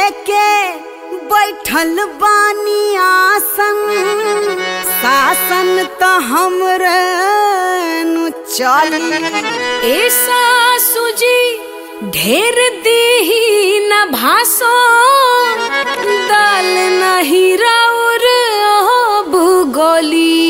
लेके बैठल बानी आसन शासन तो हमरे नु चली ए सासू जी ढेर देही न भासो दाल नहीं राउर भूगोली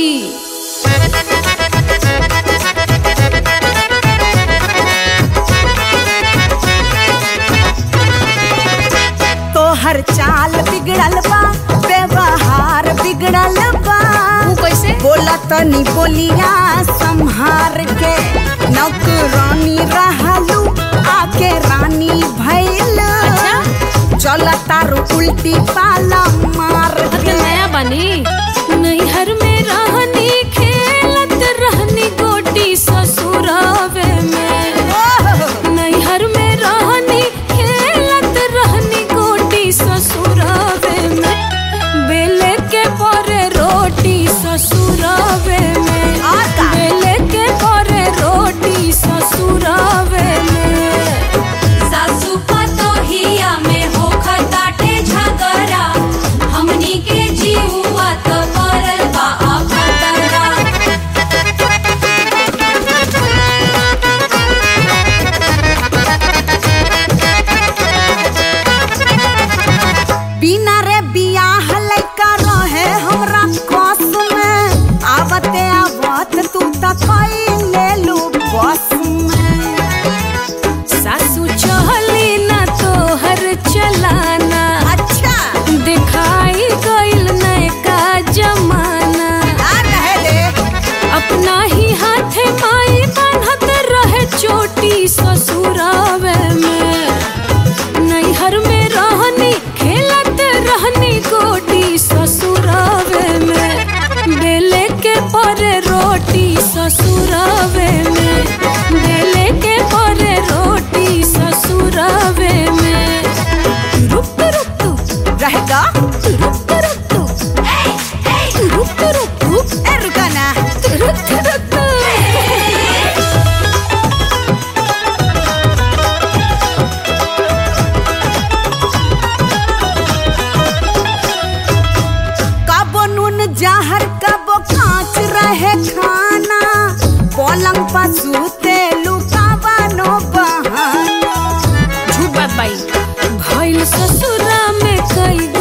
तोहर चाल बिगड़ल बा व्यवहार बिगड़ल बा वो कैसे बोला तनी बोलिया संहार के नौकरानी रहलू आके रानी भैल चल तारू उल्टी पाला मार हद के नया बनी नैहर में रहनी खेलत रहनी गोटी ससुरावे में ओह, नैहर में रहनी खेलत रहनी गोटी ससुरावे में बेले के परे रोटी ससुरावे में और का? बेले के परे रोटी ससुरावे में सासु पतोहिया में होखताटे झगड़ा हमनी के जीवा त परल बा अखतरा बिना रे बियाह लइका रहे हमरा कस में आवते आवत तू त कई लेलू बस में सासू चहली ना तोहर चलाना अच्छा दिखाई गइल नयका जमाना आ रहे दे अपना ही हाथे माई बांधत रहे चोटी ससुरावे में नैहर में रहनी खेलत रहनी गोटी ससुरावे में बेले के पर रोटी ससुरावे में बेले के पर रोटी ससुरावे में रुक रुक रुक रहेगा रुक रुक रुक रुक रुक रुक ए रुका ना रुक रुक कबो नून जहर कबो कांच रहे खाना पलंग पर सूते लुकावा नो बहाना झूठ बात बाई भइल ससुरा में कई